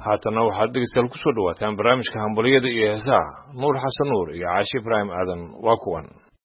haatanna waxaad dhegeystayaal kusoo dhawaataan barnaamijka hambaliyada iyo heesaha nuur xasan nuur iyo caashi ibraahim aadan waa kuwan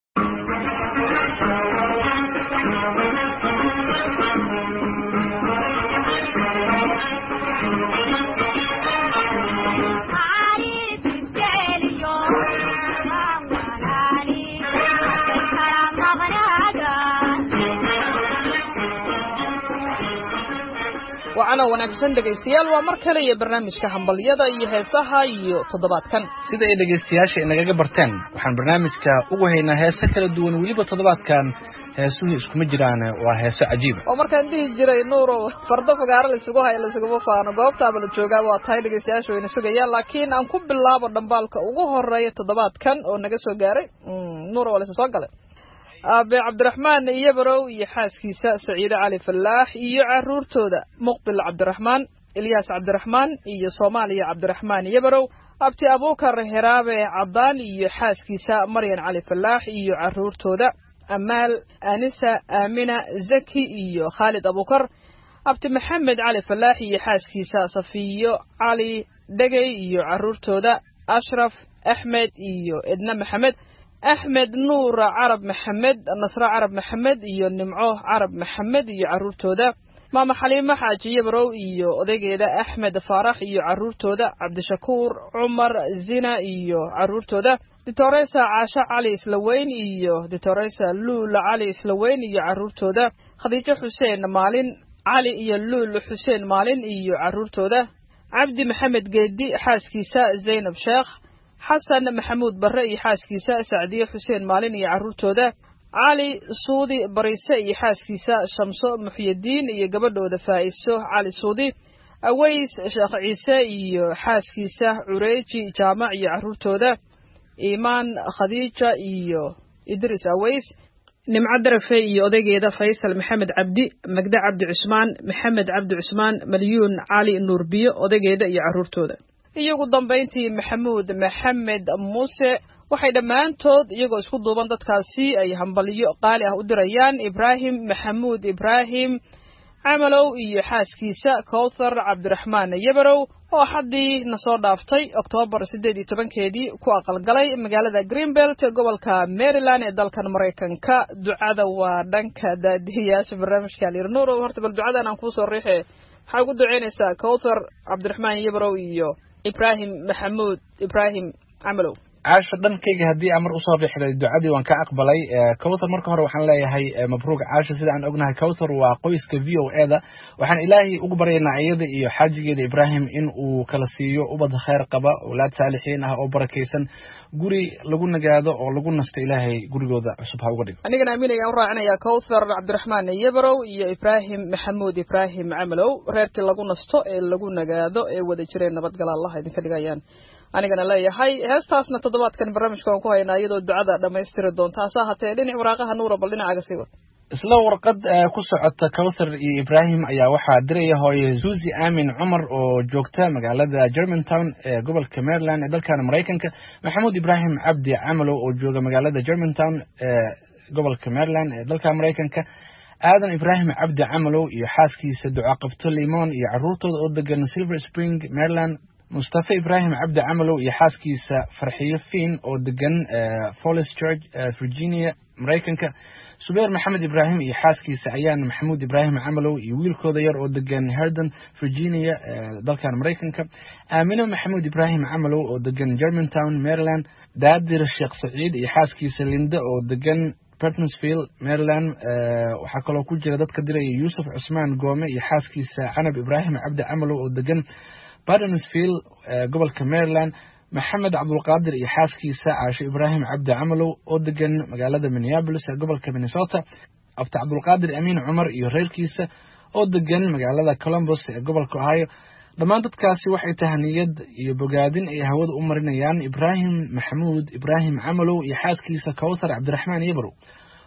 wacana wanaagsan dhegaystayaal waa mar kale iyo barnaamijka hambalyada iyo heesaha iyo toddobaadkan sida ay dhegaystayaasha inagaga barteen waxaan barnaamijka ugu haynaa heese kala duwan weliba toddobaadkan heesuhu iskuma jiraan waa heeso cajiiba oo markaan dhihi jiray nuurow fardo fagaaro laisugu hayo laisuguma faano goobtaaba la joogaa waa tahay dhegaystayaasha wayna sugayaan laakiin aan ku bilaabo dhambaalka ugu horeeya toddobaadkan oo naga soo gaaray nuuro waa laysa soo galay aabe cabdiraxmaan iyobarow iyo xaaskiisa saciide cali fallaax iyo caruurtooda muqbil cabdiraxmaan ilyaas cabdiraxmaan iyo soomaaliya cabdiraxmaan iyobarow abti abuukar heraabe caddaan iyo xaaskiisa maryan cali fallaax iyo caruurtooda amaal anisa aamina zaki iyo khaalid abuukar abti maxamed cali fallaax iyo xaaskiisa safiyo cali dhegey iyo caruurtooda ashraf axmed iyo edna maxamed axmed nuur carab maxamed nasre carab maxamed iyo nimco carab maxamed iyo caruurtooda maama xaliimo xaaji yabarow iyo odaygeeda axmed faarax iyo caruurtooda cabdishakuur cumar zina iyo caruurtooda ditoresa caasho cali islaweyn iyo ditoresa luul cali islaweyn iyo caruurtooda khadiijo xuseen maalin cali iyo luul xuseen maalin iyo caruurtooda cabdi maxamed geedi xaaskiisa zaynab sheekh xasan maxamuud barre iyo xaaskiisa sacdiye xuseen maalin iyo caruurtooda cali suudi bariise iyo xaaskiisa shamso muxyadiin iyo gabadhooda faa'iso cali suudi aways sheekh ciise iyo xaaskiisa cureeji jaamac iyo caruurtooda iimaan khadiija iyo idris aways nimco darafe iyo odaygeeda faysal maxamed cabdi magde cabdi cusmaan maxamed cabdi cusmaan malyuun cali nuurbiyo odaygeeda iyo caruurtooda iyo ugu dambayntii maxamuud maxamed muuse waxay dhammaantood iyagoo isku duuban dadkaasi ay hambalyo qaali ah u dirayaan ibraahim maxamuud ibraahim camalow iyo xaaskiisa kowthar cabdiraxmaan yabarow oo haddii na soo dhaaftay oktoobar siddeed iyo tobankeedii ku aqalgalay magaalada greenbelt gobolka maryland ee dalkan maraykanka ducada waa dhanka daadihiyaasha barnaamijka alirnuuro horta bal ducadan aan kuusoo riixe waxaa ugu duceynaysaa kowthar cabdiraxmaan yabarow iyo ibraahim maxamuud ibraahim camalow caasho dhankayga haddii aan mar usoo riixday ducadii waan ka aqbalay cowthar marka hore waxaan leeyahay mabruuc caasho sida aan ognahay cowthar waa qoyska v o e da waxaan ilaahay ugu baryaynaa iyada iyo xaajigeeda ibraahim in uu kala siiyo ubad kheyr qaba owlaad saalixiin ah oo barakaysan guri lagu nagaado oo lagu nasto ilaahay gurigooda cusub ha uga dhigo anigana aaminayaan u raacinayaa cowthar cabdiraxmaan yabarow iyo ibraahim maxamuud ibraahim camalow reerkii lagu nasto ee lagu nagaado ee wada jireen nabadgala allah idinka dhigayaan anigana leeyahay heestaasna toddobaadkan barnaamijka waan ku haynaa iyadoo ducada dhammaystiri doonta hase ahaatee dhinac waraaqaha nuura bal dhinacaaga sii wad isla warqad ku socota cowthar iyo ibraahim ayaa waxaa diraya hooye zuzi amin cumar oo joogta magaalada germantown ee gobolka maryland ee dalkan maraykanka maxamuud ibraahim cabdi camalow oo jooga magaalada germantown ee gobolka maryland ee dalka maraykanka aadan ibraahim cabdi camalow iyo xaaskiisa ducaqabto limon iyo caruurtooda oo degan silver spring maryland mustafa ibraahim cabdi camalow iyo xaaskiisa farxiyo fiin oo degan follis church virginia maraykanka subeer maxamed ibraahim iyo xaaskiisa ayaan maxamuud ibraahim camalow iyo wiilkooda yar oo degan herdon virginia dalkan maraykanka aamino maxamuud ibraahim camalow oo degan germantown maryland daadir sheekh saciid iyo xaaskiisa linde oo degan bertonsville maryland waxaa kaloo ku jira dadka diraya yuusuf cusmaan goome iyo xaaskiisa canab ibraahim cabdi camalow oo degan bartonsville gobolka maryland maxamed cabdulqaadir iyo xaaskiisa caasho ibraahim cabdi camalow oo degan magaalada minneabolis ee gobolka minnesota abti cabdulqaadir amiin cumar iyo reerkiisa oo degan magaalada colombos ee gobolka ohio dhammaan dadkaasi waxay tahaniyad iyo bogaadin ay hawada u marinayaan ibraahim maxamuud ibraahim camalow iyo xaaskiisa cowthar cabdiraxmaan yabarow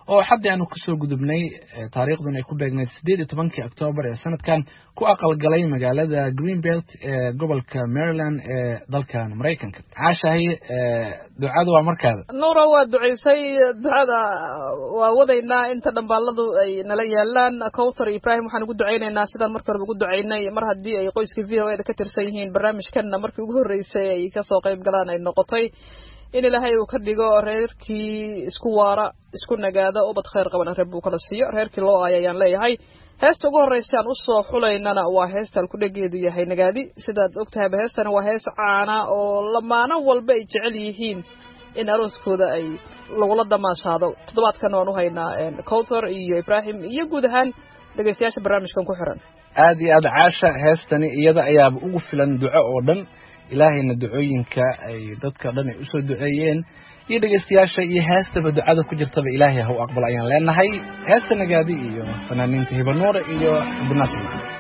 oo xaddii aanu kasoo gudubnay taariikhduna ay ku beegnayd siddeed iyo tobankii oktoobar ee sanadkan ku aqalgalay magaalada greenbelt ee gobolka maryland ee dalkan maraykanka caashahay ducada waa markaada nuura waa ducaysay ducada waa wadaynaa inta dhambaaladu ay nala yaalaan cowthar ibrahim waxaan ugu ducaynaynaa sidaan markii horeba ugu ducaynay mar haddii ay qoyska v o e da ka tirsan yihiin barnaamijkanna markii ugu horreysay ay kasoo qayb galaan ay noqotay in ilaahay uu ka dhigo reerkii isku waara isku nagaada ubad khayr qabana reer buu kala siiyo reerkii loo aaya ayaan leeyahay heesta ugu horreysa aan usoo xulaynana waa heesta alkudhegeedu yahay nagaadi sidaad ogtahayba heestani waa hees caana oo lamaano walba ay jecel yihiin in arooskooda ay lagula damaashaado toddobaadkana waan uhaynaa cowthor iyo ibrahim iyo guud ahaan dhegeystayaasha barnaamijkan ku xiran aada iyo aada caasha heestani iyada ayaaba ugu filan duco oo dhan ilaahayna ducooyinka ay dadka dhan ay usoo duceeyeen iyo dhegeystayaasha iyo heestaba ducada ku jirtaba ilaahay ha u aqbal ayaan leenahay heesta nagaadi iyo fanaaniinta hibanuure iyo cabdinaasir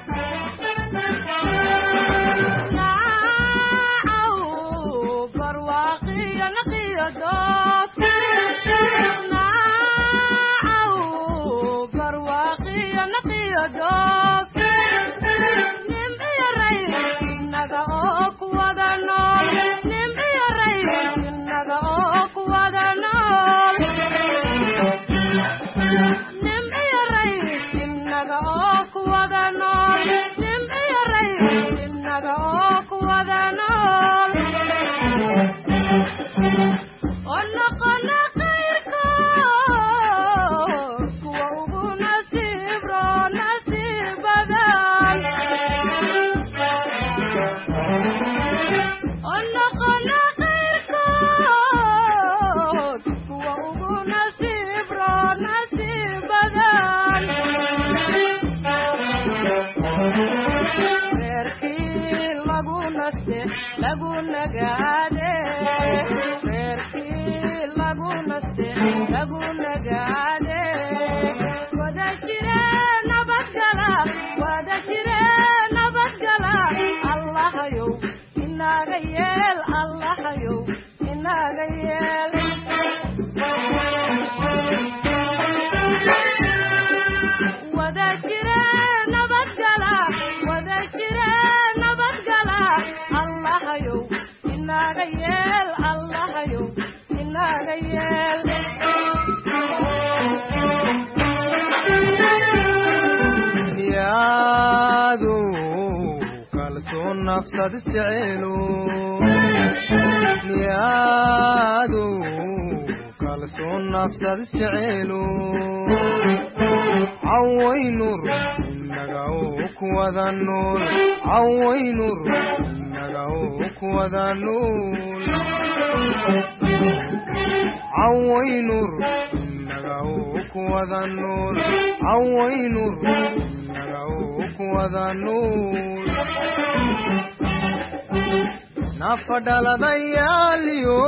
nafadhaladayaaliyo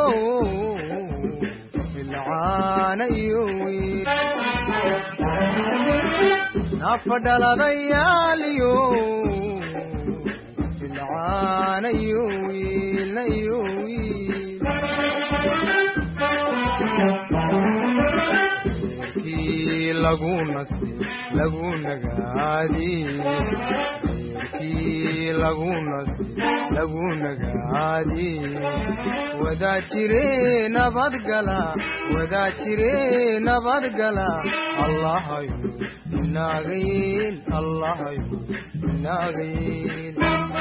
bilcaana iyo wiil nafadhaladayaaliyo bilcaana iyo wiilna iyo wiil kii lagu nasti lagu nagaadi kii lagu nasti lagu nagaadi wadaa jire nabadgala wadaa jire nabadgala allahayo inaagayn allahayo inaagayn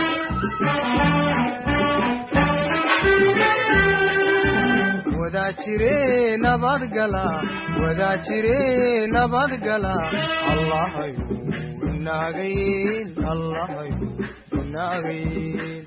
wadaa jire nabadgala wadaa jire nabadgala allahayo inaagayn allahayo inaagayn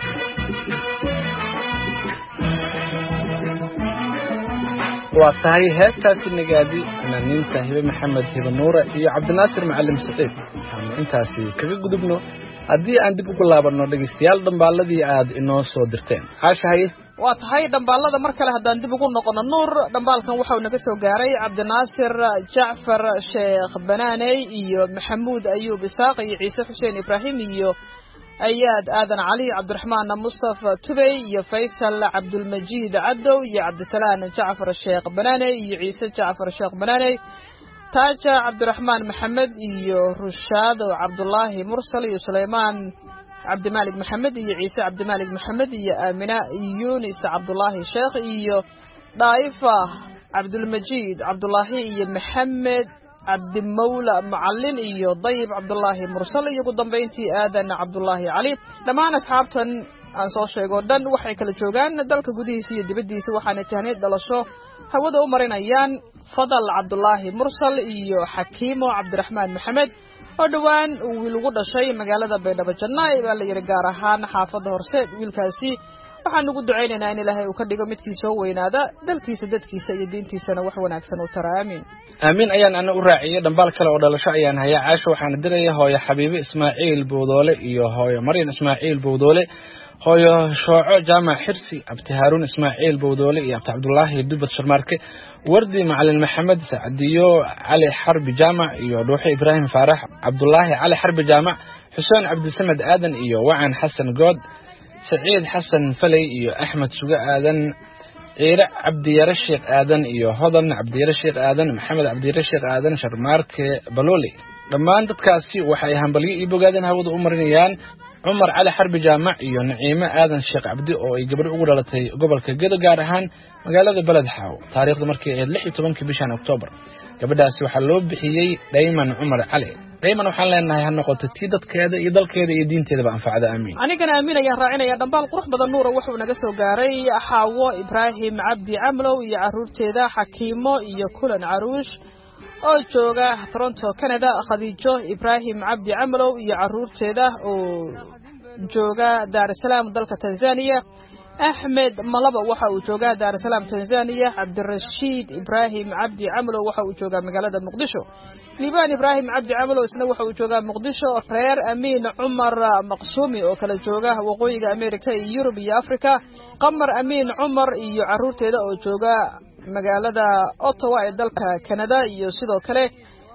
waa tahay heestaasi nagaadi fanaaniinta hibe maxamed hibe nuure iyo cabdinaasir macalim saciid waxaanu intaasi kaga gudubno haddii aan dib ugu laabanno dhegaystayaal dhambaaladii aad inoo soo dirteen caashahaye waa tahay dhambaalada mar kale haddaan dib ugu noqono nuur dhambaalkan waxau naga soo gaaray cabdinaasir jacfar sheekh banaaney iyo maxamuud ayuub isaaq iyo ciise xuseen ibraahim iyo ayaad aadan cali cabdiraxmaan mustafa tubey iyo faysal cabdulmajiid cadow iyo cabdisalaan jacfar sheekh banaane iyo ciise jacfar sheekh banaane taaja cabdiraxmaan maxamed iyo rushaado cabdulaahi mursal iyo suleymaan cabdimaalik maxamed iyo ciise cabdimaalik maxamed iyo aamina yunis cabdulaahi sheekh iyo dhaa'ifa cabdulmajiid cabdulaahi iyo maxamed cabdimawla macalin iyo dayib cabdulaahi mursal iyo ugu dambayntii aadan cabdulaahi cali dhammaan asxaabtan aan soo sheego o dhan waxay kala joogaan dalka gudihiisa iyo dibaddiisa waxaana tahneed dhalasho hawada u marinayaan fadal cabdulaahi mursal iyo xakiimo cabdiraxmaan maxamed oo dhowaan wiil ugu dhashay magaalada baydhabo jannaay baa la yidhi gaar ahaan xaafadda horseed wiilkaasi waxaan ugu ducaynaynaa in ilaahay uu ka dhigo midkii soo weynaada dalkiisa dadkiisa iyo diintiisana wax wanaagsan u tara aamiin aamiin ayaan ana u raaciyey dhambaal kale oo dhalasho ayaan hayaa caasho waxaana diraya hooyo xabiibe ismaaciil bowdoole iyo hooyo maryan ismaaciil bowdoole hooyo shooco jaamac xirsi abti haaruun ismaaciil bowdoole iyo abti cabdulaahi dubad sharmaarke wardi macalin maxamed sacdiyo cali xarbi jaamac iyo dhuuxe ibraahim faarax cabdulaahi cali xarbi jaamac xuseen cabdisamed aadan iyo wacan xasan good saciid xasan faley iyo axmed suge aadan ciire cabdiyare sheekh aadan iyo hodan cabdiyare sheekh aadan maxamed cabdiyare sheekh aadan sharmaarke balooli dhammaan dadkaasi waxay hambalyo ii bogaadeen hawada u marinayaan cumar cali xarbi jaamac iyo naciime aadan sheekh cabdi oo ay gabadho ugu dhalatay gobolka gedo gaar ahaan magaalada beled xaaw taariikhda markii ahayd lix iyo tobankii bishan oktoobar gabadhaasi waxaa loo bixiyey dhayman cumar cali dhayman waxaan leenahay ha noqoto tii dadkeeda iyo dalkeeda iyo diinteedaba anfacda aamiin anigana aamin ayaan raacinaya dhambaal qurux badan nuura wuxuu naga soo gaaray xaawo ibraahim cabdi camlow iyo caruurteeda xakiimo iyo kulan caruush oo jooga toronto canada khadiijo ibraahim cabdi camlow iyo caruurteeda oo jooga daarusalaam dalka tanzania axmed malaba waxa uu joogaa daarusalaam tanzania cabdirashiid ibraahim cabdi camlow waxa uu joogaa magaalada muqdisho liibaan ibraahim cabdi camlow isna waxa uu joogaa muqdisho reer amiin cumar maqsuumi oo kala jooga waqooyiga america iyo yurub iyo africa qamar amiin cumar iyo caruurteeda oo jooga magaalada ottawa ee dalka canada iyo sidoo kale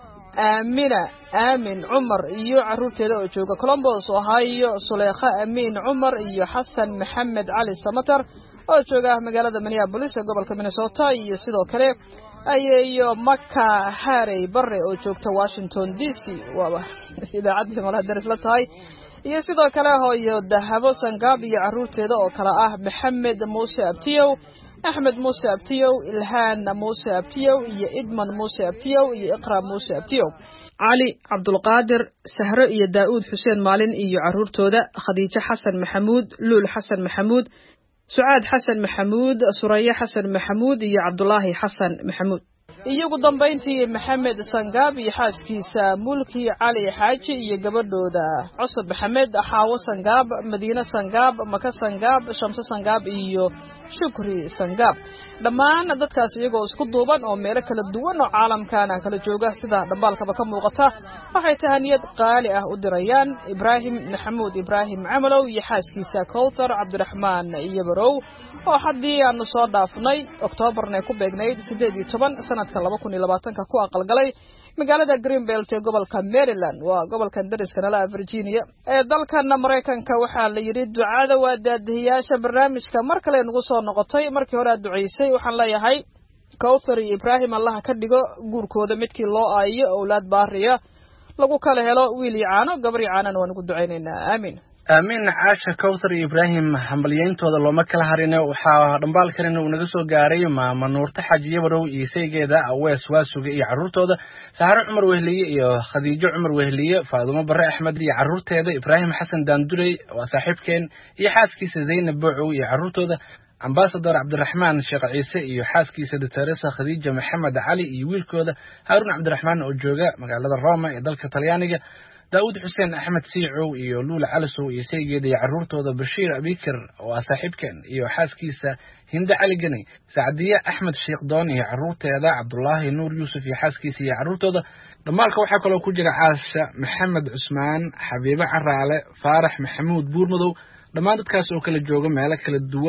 aamina aamin cumar iyo caruurteeda oo jooga colombos ohio suleekha amiin cumar iyo xasan maxamed cali samatar oo jooga magaalada minneabolis ee gobolka minnesota iyo sidoo kale ayeeyo maka harey bare oo joogta washington d c waaba idaacaddii malaha daris la tahay iyo sidoo kale hooyo dahabo sangaab iyo caruurteeda oo kale ah maxamed muuse abtiyow axmed muuse abtiyow ilhaan muuse abtiyow iyo idman muuse abtiyow iyo iqra muuse abtiyow cali cabdulqaadir sahro iyo daa'uud xuseen maalin iyo caruurtooda khadiijo xasan maxamuud luul xasan maxamuud sucaad xasan maxamuud suraye xasan maxamuud iyo cabdulaahi xasan maxamuud iyo ugu dambayntii maxamed sangaab iyo xaaskiisa mulki cali xaaji iyo gabadhooda cusub maxamed xaawo sangaab madiine sangaab maka sangaab shamse sangaab iyo shukri sangaab dhammaan dadkaas iyagoo isku duuban oo meelo kala duwan oo caalamkana kala jooga sida dhambaalkaba ka muuqata waxay tahaniyad qaali ah u dirayaan ibraahim maxamuud ibraahim camalow iyo xaaskiisa kowthar cabdiraxmaan iyobarow oo haddii aanu soo dhaafnay oktoobarna ku beegnayd siddeed iyo toban sanadka laba kun iyo labaatanka ku aqalgalay magaalada greenbelt ee gobolka maryland waa gobolkan dariska nala virginia ee dalkana maraykanka waxaa la yidhi ducada waa daadihiyaasha barnaamijka mar kale nagu soo noqotay markii hore aad ducaysay waxaan leeyahay kowthar iyo ibraahim allaha ka dhigo guurkooda midkii loo aayiyo owlaad baariya lagu kala helo wiil iyo caano gabar iyo caanana waan ugu ducaynaynaa aamin aamiin caasha kowthar iyo ibraahim hambalyayntooda looma kala harine waxaa dhambaalkanina uu naga soo gaaray maama nuurta xaaji yabarow iyo saygeeda awees waasuga iyo carruurtooda saxaro cumar wehliye iyo khadiijo cumar wehliye faadumo bare axmed iyo carruurteeda ibraahim xasan daandurey waa saaxiibkeen iyo xaaskiisa zaynab boocow iyo carruurtooda ambasador cabdiraxmaan sheekh ciise iyo xaaskiisa doctoresa khadiija maxamed cali iyo wiilkooda haaruun cabdiraxmaan oo jooga magaalada roma ee dalka talyaaniga daawud xuseen axmed siicow iyo luula calisow iyo saygeeda iyo carruurtooda bashiir abikir oo ah saaxiibkeen iyo xaaskiisa hinde cali geni sacdiye axmed sheekdoon iyo carruurteeda cabdulaahi nuur yuusuf iyo xaaskiisa iyo carruurtooda dhammaalka waxaa kaloo ku jira caasha maxamed cusmaan xabiibe caraale faarax maxamuud buurmadow dhammaan dadkaas oo kala jooga meelo kala duwan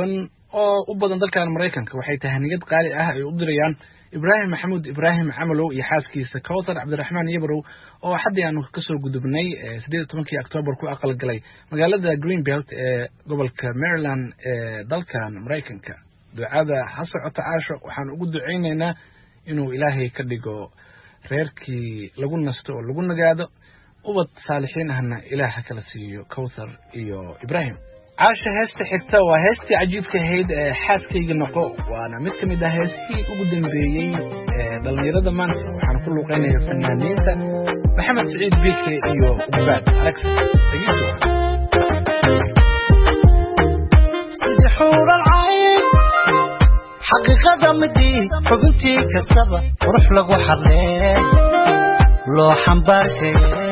oo u badan dalkan maraykanka waxay tahaniyad qaali ah ay u dirayaan ibraahim maxamuud ibraahim camalow iyo xaaskiisa cowthar cabdiraxmaan yabrow oo xaddii aanu kasoo gudubnay siddeed iyo tobankii octoobar ku aqalgalay magaalada greenbelt ee gobolka maryland ee dalkan maraykanka ducada ha socota caasho waxaan ugu ducaynaynaa inuu ilaahay ka dhigo reerkii lagu nasto oo lagu nagaado ubad saalixiin ahna ilaah ha kala siiyo cowthar iyo ibraahim caasha heesta xigta waa heestii cajiibka ahayd ee xaaskayga noqo waana mid ka mid ah heestii ugu dambeeyey ee dhallinyarada maanta waxaana ku luuqeynaya fanaaniinta maxamed saciid bike iyo ubaad alex sidii xuuran cayn xaqiiqada midii xubintii kastaba qurux lagu xarlee loo xambaarshe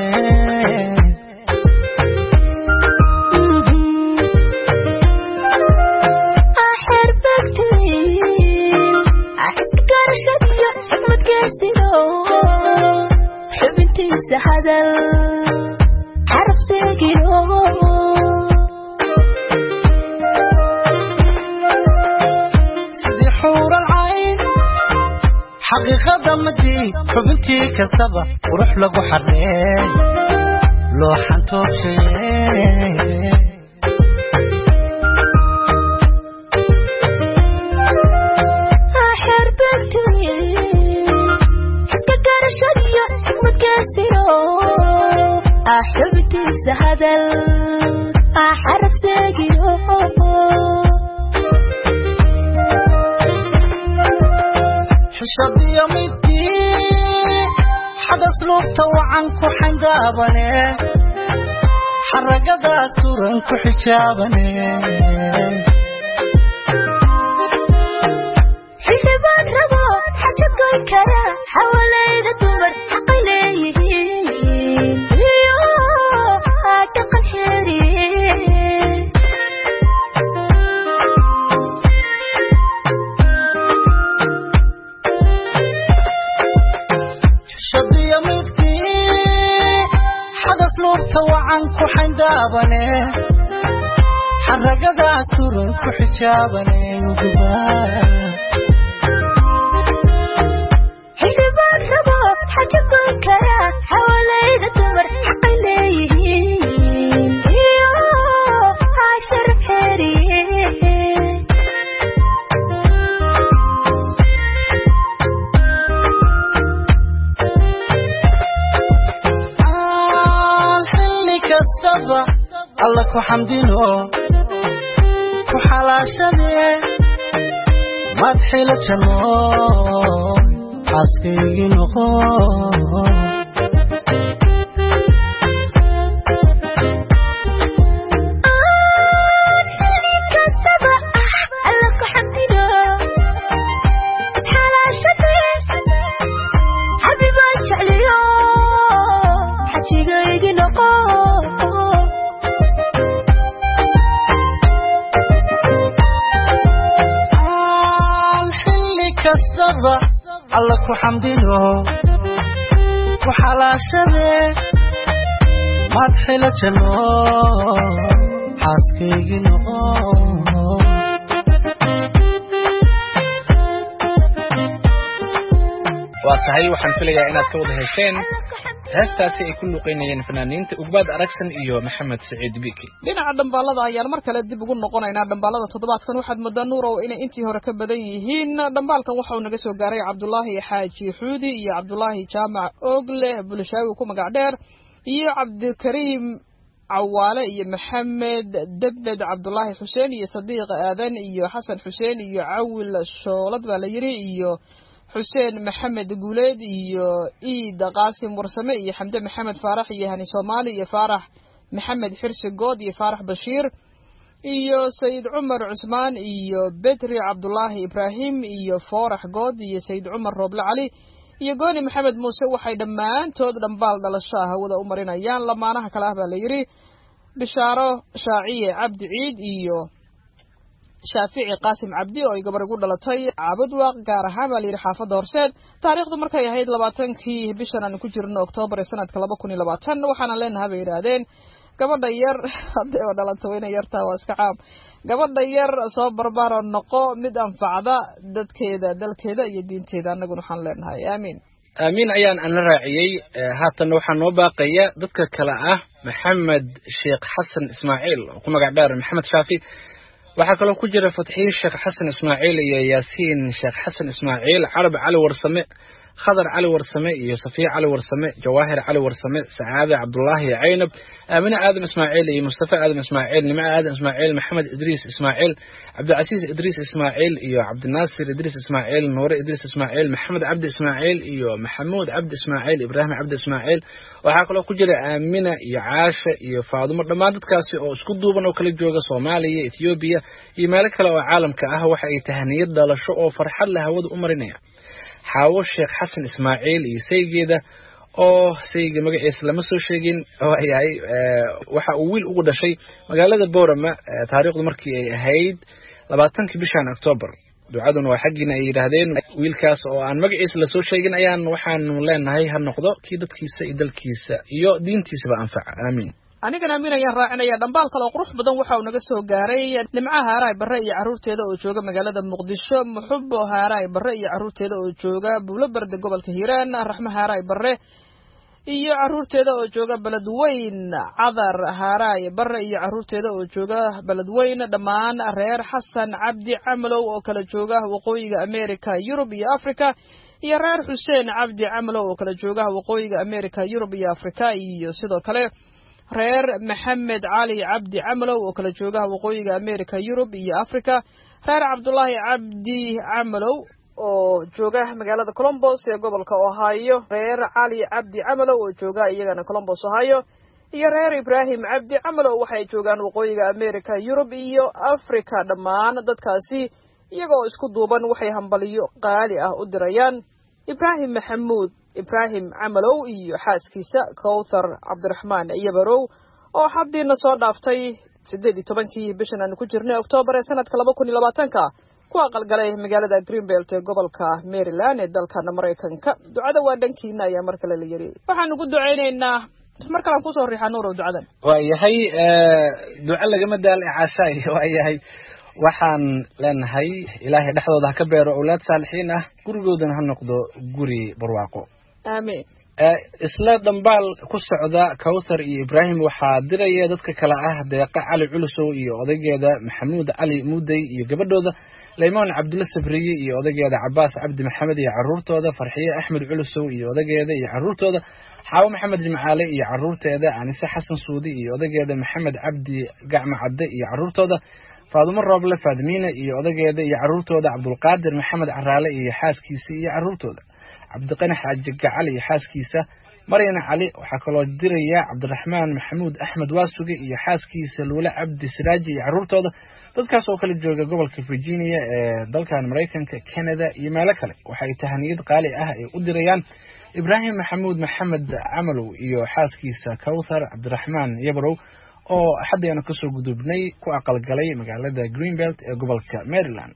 xubintiisa hadal xaraf seegiro sidii xuuran cayn xaqiiqada midii xubintii kastaba qurux lagu xarlee loo xantoogshe xubintiisa hadal xaraf seegiro xishadiyo midii xadas luubta wacan ku xandaabane xaragadaa suran ku xijaabane xildhibaan rabo xaja goyn kara xawalayda dumar xaqay leeyihiin iyo dhaqan xeeri xishadiyo midii xadas luubta wacan ku xandaabane xaragadaa suran ku xijaabane xildhibaan rabo xaja goyn kara xawalayda dumar xaqay leeyihiin iyo sharaf xeeri aan xilli kastaba alla ku xamdino ku xalaashadee madxila janno xaaskaygii noqo aan xilli kastaba alla ku xamdino ku xalaashadee madxila janno xaaskaygii noqo waa tahay waxaan filayaa inaad ka wada hesheen heestaasi ay ku luuqeynayeen fanaaniinta ugbaad aragsan iyo maxamed saciid biki dhinaca dhambaalada ayaan mar kale dib ugu noqonaynaa dhambaalada toddobaadkan waxaad moodaa nuurow inay intii hore ka badan yihiin dhambaalkan waxa uu naga soo gaaray cabdulaahi xaaji xuudi iyo cabdulaahi jaamac ogle bulshaawi ku magac dheer iyo cabdikariim cawaale iyo maxamed debed cabdulaahi xuseen iyo sadiiq aadan iyo xasan xuseen iyo cawil shoolad baa la yidhi iyo xuseen maxamed guuleed iyo iid qaasim warsame iyo xamde maxamed faarax iyo hani soomaali iyo faarax maxamed xirsi good iyo faarax bashiir iyo sayid cumar cusmaan iyo betri cabdulaahi ibraahim iyo foorax good iyo sayid cumar rooble cali iyo gooni maxamed muuse waxay dhammaantood dhambaal dhalasho ah hawada u marinayaan lamaanaha kale ah baa la yidhi bishaaro shaaciye cabdi ciid iyo shaafici qaasim cabdi oo ay gabar igu dhalatay caabudwaaq gaar ahaan baa layidhi xaafadda horseed taariikhdu markay ahayd labaatankii bishan aan ku jirno oktoobar ee sanadka laba kun iyo labaatan waxaana leenaha bay yidhaahdeen gabadha yar haddii oo dhalanta wayna yartaa waa iska caam gabadha yar soo barbaaro noqo mid anfacda dadkeeda dalkeeda iyo diinteeda annaguna waxaan leenahay aamiin aamiin ayaan ana raaciyey haatanna waxaa noo baaqaya dadka kale ah maxamed sheekh xasan ismaaciil oo ku magac dheer maxamed shaafi waxaa kaloo ku jira fatxiin sheekh xasan ismaaciil iyo yaasiin sheekh xasan ismaaciil carab cali warsame khadar cali warsame iyo safiya cali warsame jawaahir cali warsame sacaade cabdulaahi caynab aamine aadam ismaaciil iyo mustafa aadam ismaaciil nimco aadam ismaaciil maxamed idriis ismaaciil cabdicasiis idriis ismaaciil iyo cabdinaasir idriis ismaaciil nuure idriis ismaaciil maxamed cabdi ismaaciil iyo maxamuud cabdi ismaaciil ibraahim cabdi ismaaciil waxaa kaloo ku jira aamina iyo caasha iyo faadumo dhammaan dadkaasi oo isku duuban oo kala jooga soomaaliya ethoobiya iyo meelo kale oo caalamka ah waxa ay tahaniyad dhalasho oo farxad leh hawada u marinaya xaawo sheekh xasan ismaaciil iyo saygeeda oo sayga magaciisa lama soo sheegin waayahay waxa uu wiil ugu dhashay magaalada boorama taariikhdu markii ay ahayd labaatankii bishan octoobar ducaduna waa xaggiina ay yidhaahdeen wiilkaas oo aan magaciisa lasoo sheegin ayaan waxaanu leenahay ha noqdo kii dadkiisa iyo dalkiisa iyo diintiisaba anfaca aamiin anigana amiin ayaan raacinaya dhambaal kale oo qurux badan waxa uu naga soo gaaray nimcaha haaraay barre iyo carruurteeda oo jooga magaalada muqdisho muxubo haaraay barre iyo carruurteeda oo jooga buulo berde gobolka hiiraan raxmo haaraay barre iyo carruurteeda oo jooga beledweyn cadar haaraay barre iyo carruurteeda oo jooga beledweyn dhammaan reer xasan cabdi camalow oo kala jooga waqooyiga america yurub iyo africa iyo reer xuseen cabdi camalow oo kala jooga waqooyiga america yurub iyo africa iyo sidoo kale reer maxamed cali cabdi camalow oo kala jooga waqooyiga america yurub iyo africa reer cabdulaahi cabdi camalow oo jooga magaalada colombos ee gobolka ohio reer cali cabdi camalow oo jooga iyagana colombos ohio iyo reer ibraahim cabdi camalow waxay joogaan waqooyiga america yurub iyo africa dhammaan dadkaasi iyagoo isku duuban waxay hambaliyo qaali ah u dirayaan ibraahim maxamuud ibraahim camalow iyo xaaskiisa kowthar cabdiraxmaan yabarow oo xabdiina soo dhaaftay siddeed iyo tobankii bishan aanu ku jirnay oktoobar ee sanadka laba kun iyo labaatanka ku aqalgalay magaalada greenbelt ee gobolka maryland ee dalkana maraykanka ducada waa dhankiina ayaa mar kale la yiri waxaanu ku ducaynaynaa mar kalaan kusoo riixaa nuurow ducadan waayahay duco lagama daal caashaay waayahay waxaan leenahay ilaahay dhexdooda ha ka beero owlaad saalixiin ah gurigoodana ha noqdo guri barwaaqo aamiin isla dhambaal ku socda kawthar iyo ibraahim waxaa diraya dadka kale ah deeqa cali culusow iyo odaygeeda maxamuud cali muudey iyo gabadhooda laymaan cabdulla sabriye iyo odaygeeda cabaas cabdi maxamed iyo caruurtooda farxiye axmed culusow iyo odaygeeda iyo caruurtooda xaawo maxamed jimcaale iyo caruurteeda anise xasan suudi iyo odaygeeda maxamed cabdi gacma cadde iyo caruurtooda faadumo rooble faadimiina iyo odageeda iyo caruurtooda cabdulqaadir maxamed caraale iyo xaaskiisa iyo caruurtooda cabdiqani xaaji gacal iyo xaaskiisa maryana cali waxaa kaloo diraya cabdiraxmaan maxamuud axmed waasuge iyo xaaskiisa luule cabdi siraaji iyo caruurtooda dadkaas oo kala jooga gobolka virginia ee dalkan maraykanka canada iyo meelo kale waxay tahaniyad qaali ah ay u dirayaan ibraahim maxamuud maxamed camalow iyo xaaskiisa kawthar cabdiraxmaan yabrow oo xaddeena kasoo gudubnay ku aqalgalay magaalada greenbelt ee gobolka maryland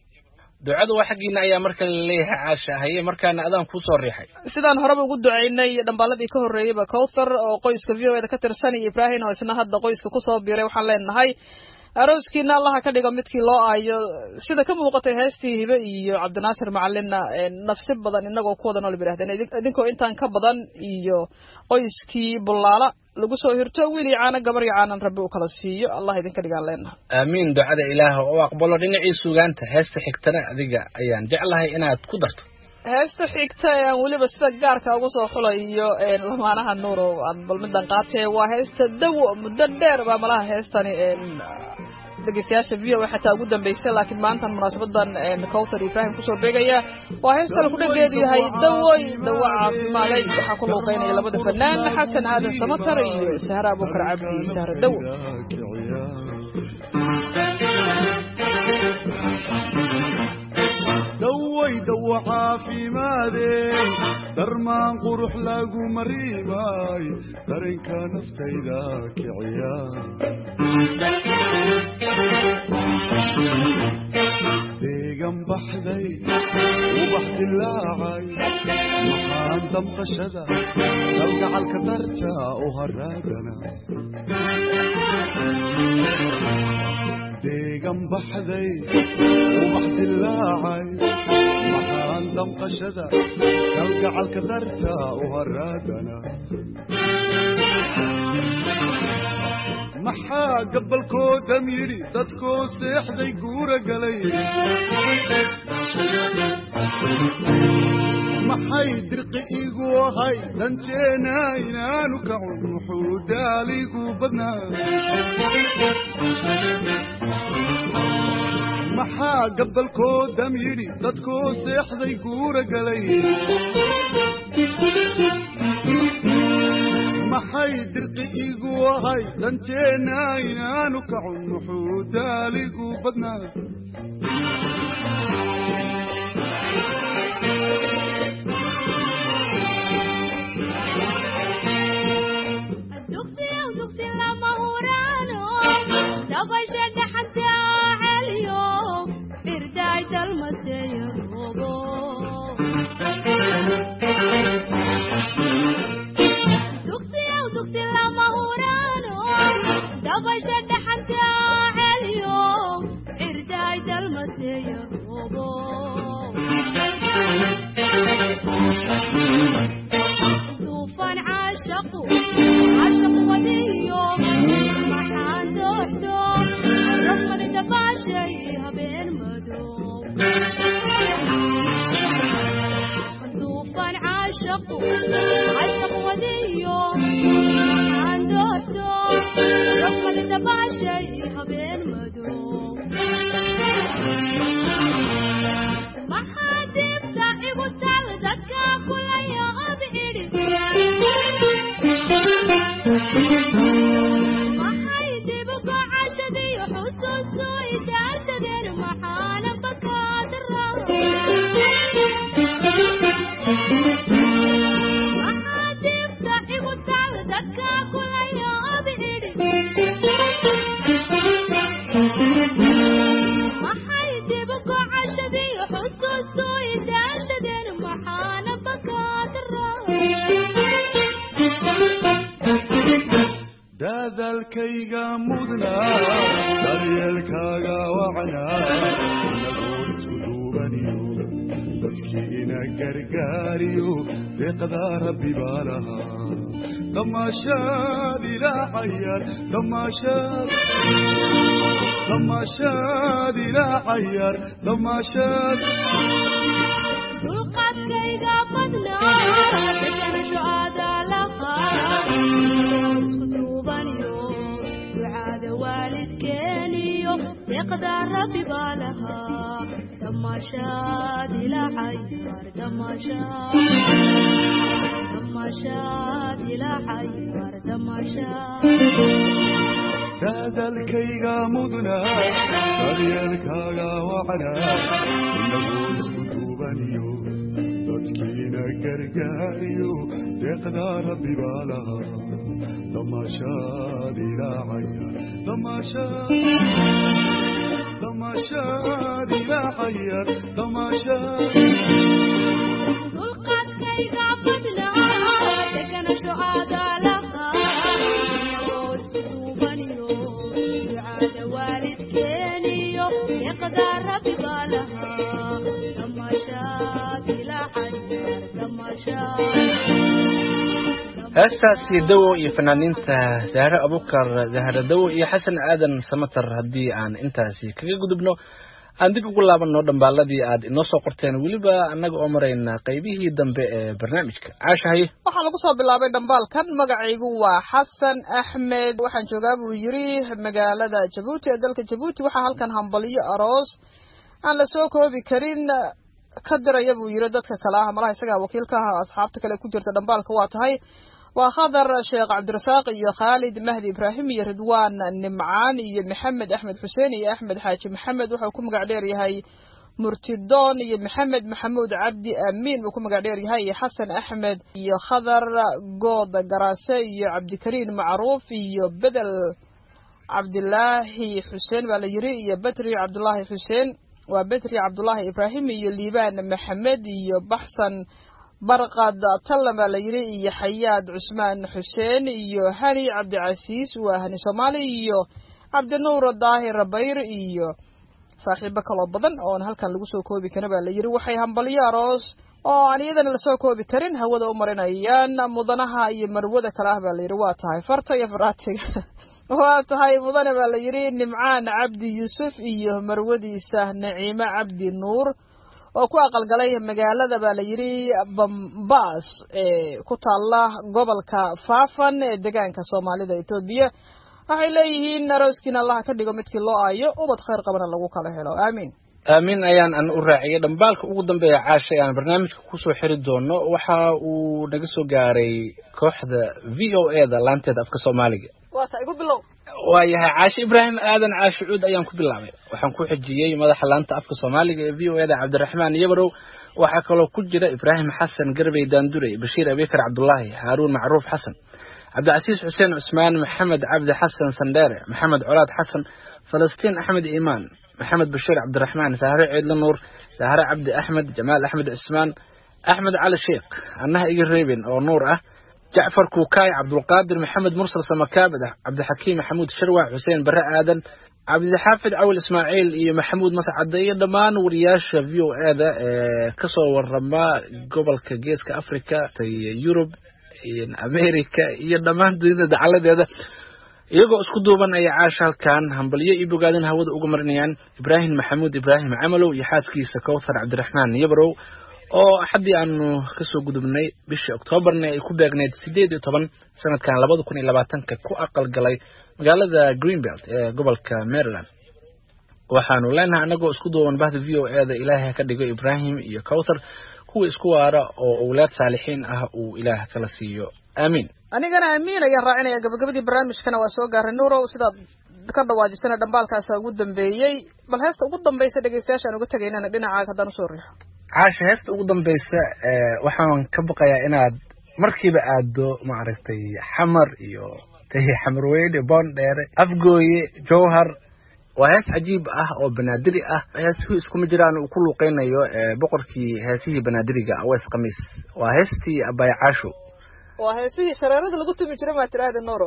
ducadu waa xaggiina ayaa markale laleeyahay caasha haye markaana adaan kuusoo riixay sidaan horeba ugu ducaynay dhambaaladii ka horreeyeyba kowthar oo qoyska v o eda ka tirsan iyo ibraahim oo isna hadda qoyska kusoo biiray waxaan leenahay arooskiina allaha ka dhigo midkii loo aayo sida ka muuqatay heestii hibe iyo cabdinaasir macalinna nafsi badan inagoo ku wada nool ba yidhahdeen idinkoo intaan ka badan iyo qoyskii bullaala lagu soo hirto wiil iyo caano gabar iyo caanan rabbi uu kala siiyo allah idinka dhigaan leenaha aamiin ducada ilaah oo aqbalo dhinacii sugaanta heesta xigtana adiga ayaan jeclahay inaad ku darto heesta xigta ee aan weliba sida gaarka ugu soo xulayo lamaanaha nuurow aan bal midan qaatee waa heesta dawo muddo dheer baa malaha heestani dhegeystayaasha v o xataa ugu dambeysay laakiin maantan munaasabadan kowthar ibraahim kusoo beegaya waa heesta laku dhageedu yahay dawoy dawo caafimaaday waxaa ku luuqeynaya labada fanaan xasan aadan samatar iyo sahre abuukar cabdi sahre dawo daway dawo caafimaadey darmaan qurux lagu mariimay darinka naftayda kiciya deegan baxday ubax dilaacay maxaan damqashada kalgacalka darta u haraadana deegan baxday ubax dilaacay maxaan damqashada kalgacalka darta u haraadana maxaa gabalkoodam yidhi dadkoo seexday guura galay maxay dirqi igu ahay danteena inaanu kacun muxuu daaligu badnaa maxaa gabalkoodam yidhi dadkoo seexday guura galay maxay dirqi igu ahay danteena inaanu kacun muxuu daaligu badnaa dugsiyow dugsi lama huraano dabasha dhaxanta celiyo irdaay dalmaseeyo rogo dugsiyow dugsi lama huraano dabasha dhaxanta celiyo irdaay dalmaseeyo rogo duufan caashaqu caashaq wadiyo maxaan dooxdo rasmadi dabaashay habeen madow duufan caashaqu caashaq wadiyo maxaan dooxdo rasmadi dabaashay habeen madow maxaa dibta igu tal dadka kulaya ob idhi maxay dib gocashadiyo xusuustu idaashadeen maxaana bakaadara maxaa dibta igu tal dadka kulaya ob idhi maxay dib gocashadiyo xusuustu idaashadeen maxaana bakaadara daadaalkayga mudnaa daryeelkaaga wacnaa inagoo isku duubaniyo dadkii ina gargaariyo deeqdaa rabbi baa lahaa damaashaad ilaa cayaar damaashaad damaashaad ilaa cayaar damaashaad dulqaadkayga badnaa deganasho aadaa lahaa isku duubaniyo ducaada waalidkeeniyo deeqdaa rabbi baa lahaa damaashaad ilaa cayaar damaashaad damaashaad ilaa cayaar damaashaad daadaalkayga mudnaa daryeelkaaga wacnaa inagoo isku duubaniyo dadkiina gargaariyo deeqdaa rabbi baa lahaa damaashaad ilaa cayaar damaashaad damaashaad ilaa cayaar damaashaad dulqaadkayga badnaa deganasho aadaa lahaa inagoo isku duubaniyo ducaada waalidkeeniyo deeqdaa rabbi baa lahaa damaashaad ilaa cayaar damaashaad heestaasi dawo iyo fanaaniinta zahre abukar zahre dawo iyo xasan aadan samatar haddii aan intaasi kaga gudubno aan dib ugu laabanno dhambaaladii aad inoo soo qorteen weliba annaga oo marayna qaybihii dambe ee barnaamijka caashahay waxaa lagu soo bilaabay dhambaalkan magacaygu waa xasan axmed waxaan joogaa buu yiri magaalada jabuuti ee dalka jabuuti waxaa halkan hambaliyo aroos aan la soo koobi karin ka diraya buu yiri dadka kale ah malaha isagaa wakiilka ah asxaabta kale ku jirta dhambaalka waa tahay waa khadar sheekh cabdirasaaq iyo khaalid mahdi ibraahim iyo ridwaan nimcaan iyo maxamed axmed xuseen iyo axmed xaaji maxamed wuxuu ku magac dheer yahay murtidoon iyo maxamed maxamuud cabdi amiin uu ku magac dheer yahay iyo xasan axmed iyo khadar good garaase iyo cabdikariin macruuf iyo bedel cabdilaahi xuseen baa la yiri iyo betri cabdulaahi xuseen waa betri cabdulaahi ibraahim iyo liibaan maxamed iyo baxsan barqad tallan baa la yidhi iyo xayaad cusmaan xuseen iyo hani cabdicasiis waa hani soomaali iyo cabdinuur daahir bayr iyo saaxiibo kaloo badan oon halkan lagu soo koobi karin baa la yidhi waxay hambalyo aroos oo aan iyadana lasoo koobi karin hawada u marinayaan mudanaha iyo marwada kale ah baa la yidhi waa tahay farta iyo faraatiga waa tahay mudane baa la yidhi nimcaan cabdi yuusuf iyo marwadiisa naciime cabdi nuur oo ku aqalgalay magaalada baa la yidhi bambas ee ku taalla gobolka faafan ee deegaanka soomaalida etoobiya waxay leeyihiin arooskiina allaha ka dhigo midkii loo aayo ubad khayr qabana lagu kala helo aamiin aamin ayaan an u raaciyay dhambaalka ugu dambeeya caasha ee aan barnaamijka kusoo xiri doono waxa uu naga soo gaaray kooxda v o e da laanteeda afka soomaaliga waa ta igu bilow waayahay caashe ibraahim aadan caashe cuud ayaan ku bilaabay waxaan ku xijiyey madaxa laanta afka soomaaliga ee v o e da cabdiraxmaan yabarow waxaa kaloo ku jira ibraahim xasan garbey daandurey bashiir abikar cabdulaahi haaruun macruuf xasan cabdicasiis xuseen cusmaan maxamed cabdi xasan sandheere maxamed colaad xasan falastiin axmed iimaan maxamed bashiir cabdiraxmaan sahre ciidle nuur sahre cabdi axmed jamaal axmed cismaan axmed cali sheekh annaha iga reebin oo nuur ah jacfar kuukaay cabdulqaadir maxamed mursal samakaabid ah cabdixakiim maxamuud sharwac xuseen bare aadan cabdixaafid cawil ismaaciil iyo maxamuud mascade iyo dhammaan wariyaasha v o e da ee kasoo warama gobolka geeska africa yurub america iyo dhammaan dunida dacaladeeda iyagoo isku duuban ayay caasha halkan hambalyo iyo bogaadin hawada uga marinayaan ibraahim maxamuud ibraahim camalow iyo xaaskiisa kowthar cabdiraxmaan yabarow oo haddii aanu kasoo gudubnay bishii oktoobarna ay ku beegneyd sideed iyo toban sanadkan labada kun iyo labaatanka ku aqal galay magaalada greenbelt ee gobolka maryland waxaanu leenahay anagoo isku duuban bahda v o e da ilaahay ka dhigo ibraahim iyo kowthar kuwa isku waara oo owlaad saalixiin ah uu ilaah kala siiyo aamiin anigana amiin ayaan raacinaya gabagabadii barnaamijkana waa soo gaaray nuurow sidaad ka dhawaajisana dhambaalkaasa ugu dambeeyey bal heesta ugu dambaysa dhegeystayaashaan uga tegaynana dhinacaaga haddaan usoo riixo caasha heesta ugu dambaysa waxaan ka baqayaa inaad markiiba aado maaragtay xamar iyo xamarweyne boondheere afgooye jowhar waa hees cajiib ah oo banaadiri ah heesuhu iskuma jiraan uu ku luuqeynayo boqorkii heesihii banaadiriga awees khamiis waa heestii abaya caasho waa heesihii shareerada lagu tumi jira maa tiraahda nuuro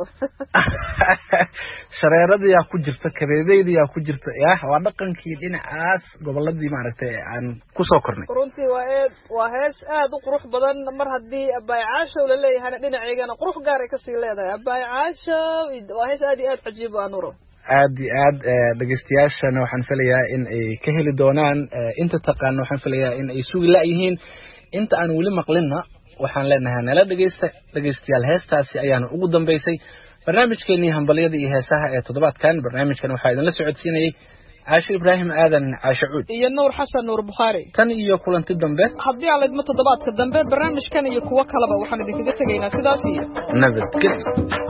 shareeradayaa ku jirta kabeebeydayaa ku jirta yah waa dhaqankii dhinacaas goboladii maaragtay aan kusoo kornay runtii waa eed waa hees aad u qurux badan mar haddii abaay caashow la leeyahayna dhinaceygana qurux gaaray kasii leedahay abaay caashow waa hees aad iyo aad cajiib ah nuuro aad iyo aad dhegeystayaashana waxaan filayaa in ay ka heli doonaan inta taqaana waxaan filayaa in ay sugi la-yihiin inta aan weli maqlinna waxaan leenahay nala dhegeysta dhegeystayaal heestaasi ayaana ugu dambeysay barnaamijkeenii hambalyada iyo heesaha ee toddobaadkan barnaamijkan waxaa idinla socodsiinayey caasho ibraahim aadan caasho cuud iyo nuur xasan nuur bukhaari tan iyo kulanti dambe haddii aan laydmo toddobaadka dambe barnaamijkan iyo kuwo kaleba waxaan idinkaga tegaynaa sidaas iyo nabadgelyo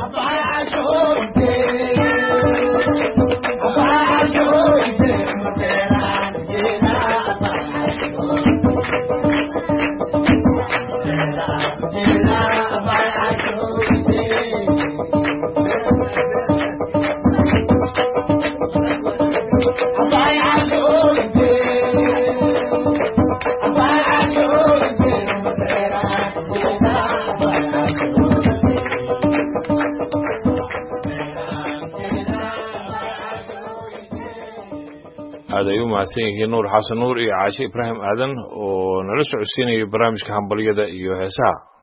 aad ay u mahadsan yihiin nuur xasan nuur iyo caashe ibraahim aadan oo nala socodsiinayay barnaamijka hambalyada iyo heesaha